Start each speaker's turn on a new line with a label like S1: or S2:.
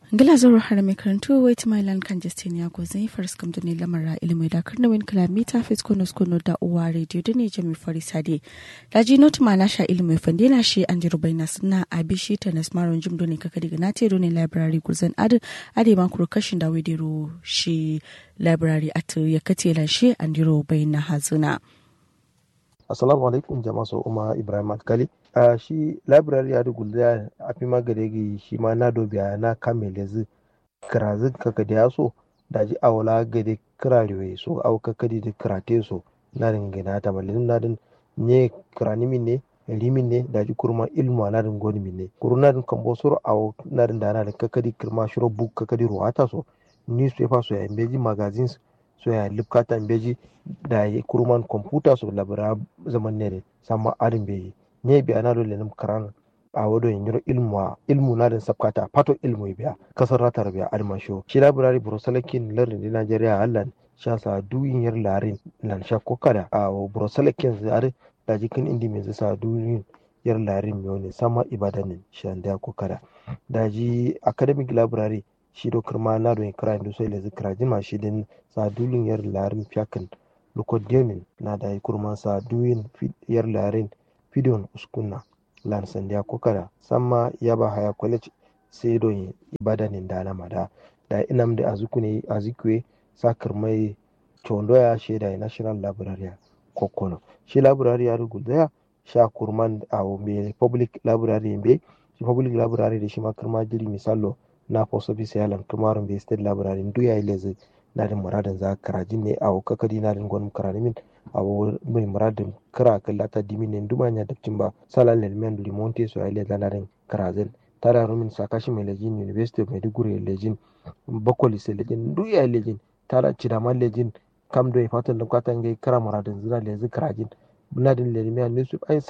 S1: Gila zoro har mai karantu wait my land kan justin ya go zai faris kam da ne lamara ilimi da karna win kilomita fit kono kono da uwa radio da ne jami fari sade da ji not ma na sha ilimi fande na shi an ji rubaina suna abi shi ta na smaron jim doni kaka diga na te ne library guzan ade ade ma kuro kashin da wedero shi library at ya kace la shi an ji rubaina hazuna.
S2: assalamu alaikum jama'a so uma ibrahim alkali a uh, shi library ya dugulda a fi magare shi ma na dobiya na kame lezi kirazin kaka da yaso da ji awala gade kirarewe so au kaka da kirate so na ringina ta malin na din ne kiranimin ne limin ne da ji kurma ilmu na din goni min ne kuruna din kan bosoro au na din da na din kaka da kirma shiro book kaka da ruwata so newspaper so ya imbeji magazines so ya lipkata beji da ya kurman kwamfuta so labara zaman ne sama arin beji ne bi ana dole nim karan a wado yin yiro ilmu ilmu na din sabkata pato ilmu biya kasar ratar biya arma sho shi library brosalakin lardin di Najeriya allan sha sa duyin yar larin nan sha kokada a brosalakin zare da jikin indi mai sa duyin yar larin miyo ne sama ibadanin shan da kokada da ji academic library shi do kirma na do kira indu sai le zikra jima shi din sa dulin yar larin fiyakan lukodiomin na da yi kurman sa duyin yar larin fidon uskunna lan sandiya kokara samma ya ba haya college sai do ibadanin da na mada da inam da azukune azikwe sa kirmai chondoya shi da national library kokono shi library ya ruguldaya sha kurman a me public library be shi public library da shi ma kirma jiri misalo na post office yalan kumarun bai state library ndu ya ilezi na din muradin za karajin ne a kakadi na din gwanin karanimin a mai muradin kira kallata dimin ne duma nya dabcin ba salan lelmen limonte so ya ilezi na din karazin tara rumin sakashi mai lejin university of maiduguri lejin bakwali sai lejin ndu ya lejin tara cidaman lejin kam do ya fatan da kwatan gai kara muradin zira lezi karajin na din lelmen ne su ai